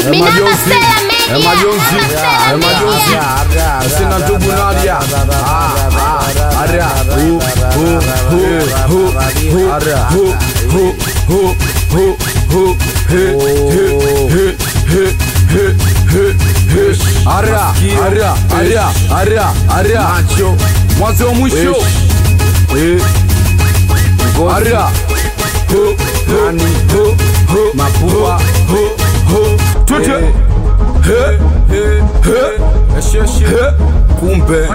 Minamba Majonzi. Stella Media. Eh, Majonzi. Minamba Eh, Stella Majonzi. Media. Sina ndugu Nadia. Ah, ah, Aria. Hu, hu, hu, hu, hu, hu, hu, hu, hu, hu, he, he, he, he, he, he, he. Aria, aria, aria, aria, aria. Mwanzo mwisho. Eh. Aria. Hu, hu, hu, hu, Mapua. hu, hu. Tute. He, he, he. He. Kumbe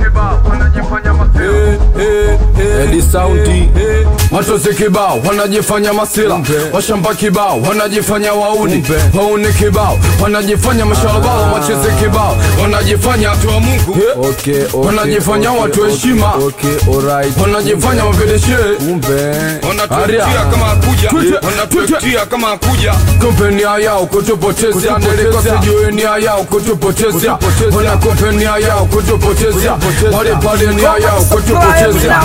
Edi saundi Matozi kibao wanajifanya masila Washamba kibao wanajifanya wauni Wauni kibao wanajifanya mashalabala Machezi kibao wanajifanya watu wa Mungu Okay, okay, Wanajifanya okay, watu okay, heshima. Okay, alright. Wanajifanya mapedeshe Kumbe. wanatuetia kama hakuja Tute, wanatuetia kama hakuja Kumbe nia yao kutupotezea Nilikuwa sijui nia yao kutupotezea Wana kumbe nia yao kutupotezea Wale pale nia yao kutupotezea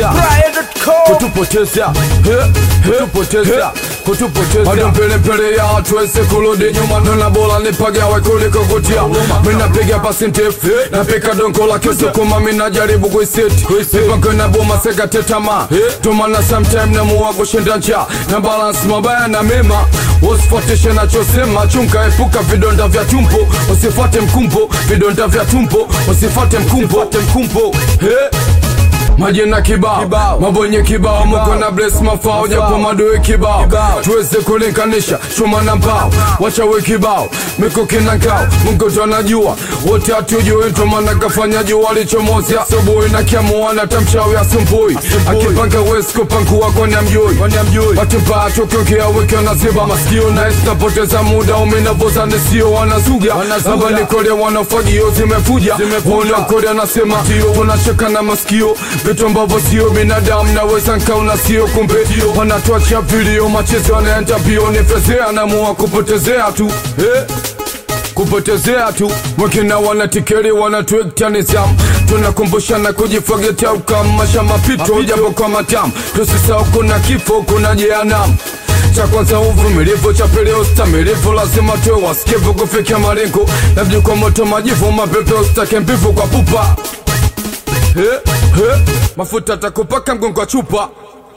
Kutupotezea He, he, kutupotezea kutupotezea Bado mbele mbele ya tuweze kurudi nyuma Nona bora nipagawe kuliko kutia Mina piga pasi ndefu Napika dongo la kisukuma Mina jaribu kuiseti Mipango na boma seka tetama Tumana sometime na muwa kushinda njaa Na balance mabaya na mema Usifuatishe nachosema Chunga epuka vidonda vya tumbo Usifuate mkumbo Vidonda vya tumbo Usifuate mkumbo mkumbo He majina kibao mabonye kibao muko na bless mafao japo madoe kibao tuweze kulinganisha chuma na mbao wachawe kibao mikuki na ngao mungu ndo anajua wote hatujui ntomana kafanya jua lichomozi asubuhi na kiamuana tamchawi asumbui akipanga wesi kupangua kwani amjui watupaa tukiukia wiki wanaziba masikio na napoteza muda umenavoza nisio wanazuga hapa nikole wanafagio zimefuja wanakole anasema tunacheka na masikio vitu ambavyo sio binadamu naweza nkauna sio kumbe wanatuachia vilio machezo wanaenda mbio nifezea namua kupotezea tu eh? kupotezea tu wakina wanatikeri wanatuekta nizamu tunakumbushana kujifagetea ukamasha mapito japo kwa matamu tusisahau kuna kifo kuna jehanamu cha kwanza uvumilivu, cha pili ustamilivu, lazima tuwe wasikivu kufikia malengo, labda kwa moto majivu, mapepe usitake mbivu kwa pupa He, he, mafuta takupaka mgongo wa chupa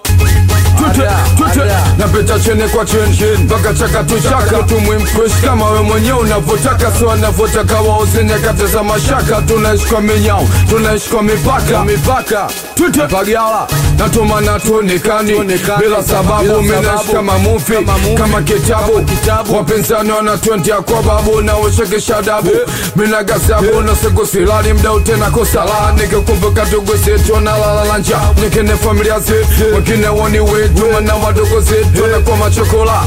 Tute, tute, napita chene kwa cheni mpaka chaka tu chaka tumwimkuishi kama we mwenyewe unavyotaka sio anavyotaka wauze nyakati za mashaka tunaishi kwa minyao tunaishi kwa mipaka mipaka tute pagala natumana tuonekani bila sababu minaishi kama mufi kama kitabu wapinzani wanatwentia kwa babu na ushekesha dabu mina gasabu na siku silali mdau tena kosala nikikumbuka ndugu zetu wanalala na njaa nikine familia zetu wengine woni wetu mana wadogo zetu wanakuwa machokola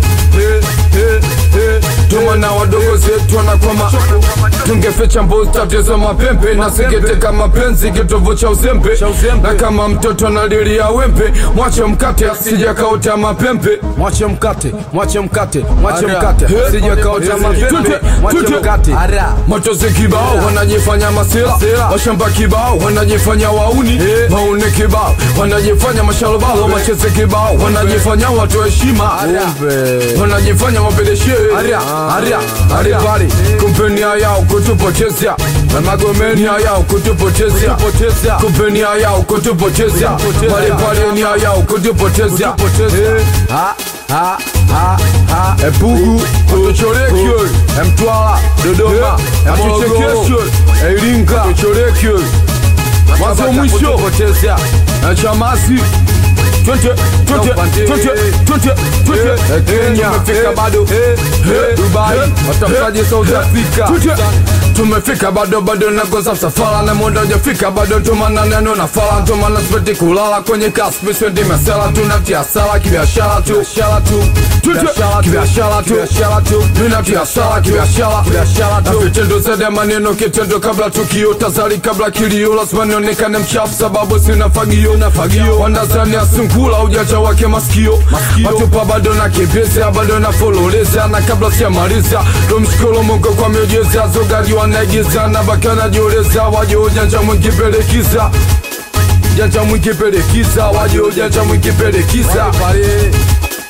tumana wadogo zetu wanakwama tungeficha mbuzi tatizo mapembe na sikiteka mapenzi kitovu cha uzembe na kama mtoto nalilia wembe mwache mkate sijakauta mapembe Mwache mkate, mwache mkate, mwache Ara. mkate. He. Sijakauta mapembe, Tute, mwache tute. mkate. Matozi kibao wanajifanya masila washamba kibao wanajifanya wauni wauni kibao wanajifanya mashalobalo macheze kibao wanajifanya watu heshima Kumbe. wanajifanya wapeleshe Aria, aria, aria. pale kumpenia yao kutupotezea na magomenia yao kutupotezea kumpenia yao kutupotezea pale pale nia yao kutupotezea Ha, ha, ha, ha. epugu atuchorekyo emtwala dodoma atuchekesyo eiringa atuchorekyo mwanzo mwisho Potezea. na chamasi twende twende twende twende twende Kenya tumefika bado Dubai watafutaje South Africa tumefika bado bado nakosa safara na muda hujafika bado tumana neno na fala tumana sipeti kulala kwenye kaspi sendi mesela tunatia sala kibiashara tu biashara tu kibiashara tu biashara tu tunatia sala kibiashara biashara tu na vitendo zaidi ya maneno kitendo kabla tukio tazari kabla kilio lazima nionekane mchafu sababu sina fagio na fagio wanazani asungula ujaja wake masikio watupa bado na kibeza bado na fololeza na kabla sijamaliza tumshukuru Mungu kwa miujiza zogaji wanaigiza na baki wanajioleza waje ujanja mwingi pelekiza janja mwingi pelekiza waje ujanja mwingi pelekiza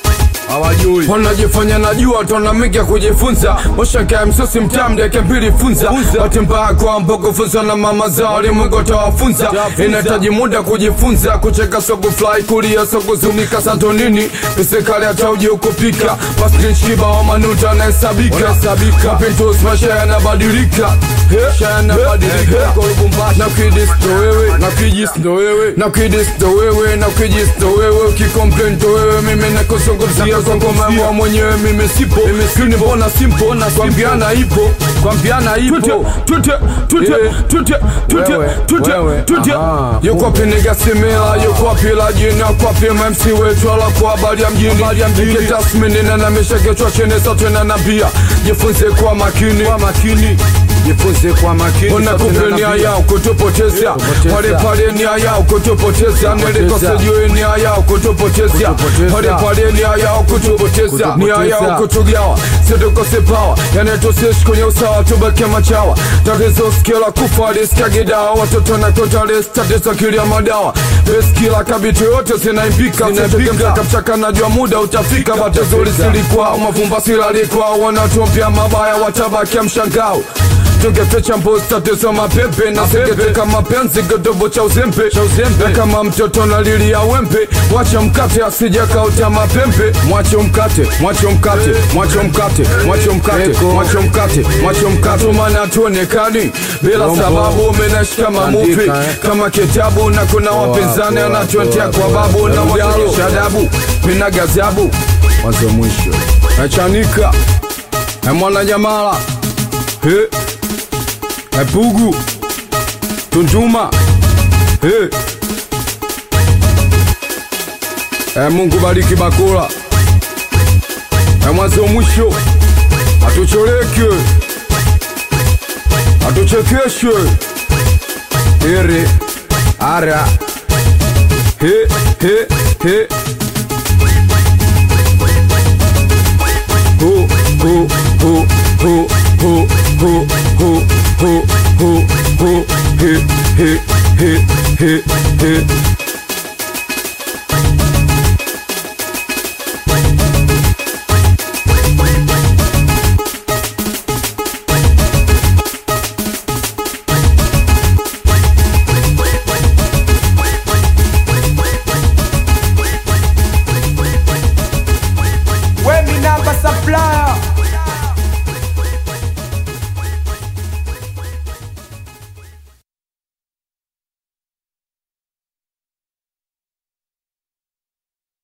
hawajui wanajifanya najua tonamika kujifunza moshaka msosi mtamdeke mbili funza bati mbaya kwamba kufunzwa na mama zao limwengo tawafunza inahitaji muda kujifunza kucheka soku fly kulia soku zunika santonini pisekali hata uji ukupika paskinchiba wa manuta anahesabika mapintos maisha yanabadilika maisha yanabadilika na kidis ndo wewe na kijis ndo wewe na kidis ndo wewe na kijis ndo wewe ukikomplain ndo wewe mimi nakuzungumzia kwa ngoma yangu mwenyewe mimi sipo mimi mbona simpo na kwambiana ipo kwambiana ipo tute tute tute tute Wewe, tute wewe, tute aha. yuko piniga simila yuko pila jina kwa pima MC wetu ala kwa habari ya mjini Ike tasmini na namisha kichwa chini sote na nabia jifunze kwa makini kwa makini jifunze kwa makini Ona sote kumbe na nia nabia. yao kutupoteza Kutupoteza. pale pale nia yao kutupoteza nilikose juu nia yao kutupoteza Kutupoteza. pale pale nia yao kutupoteza nia yao kutugawa situkose pawa yani tusiishi kwenye usawa tubake machawa tatizo skila kufa liskagidawa watoto na kotales tatizo kilia madawa beskila kabiti yote zinaimbika zinaipika kapchaka najua muda utafika batizo lisilikuwa mavumba silalikuwa wanatumpia mabaya watabakia mshangao tungeficha mbuzi tatizo mapepe na singeteka mapenzi kidogo cha uzembe na kama mtoto na lili ya wembe mwache mkate asija kauta mapembe mwache mkate mwache mkate mwache mkate mwache mkate Eko. mwache mkate mwache mkate maana tuonekani bila Bongo. sababu umenashika mamuvi Andika, eh. kama kitabu na kuna wapinzani poa, anatuentea poa, kwa poa. babu na Ujalo. waonyesha adabu mina gazabu mwanzo mwisho nachanika na mwana nyamala he epugu tuntuma he e mungu bariki bakula e mwanzo mwisho atucholeke atuchekeshe ere ara he he he ho ho ho ho ho ho ho ho ho ho he he he he he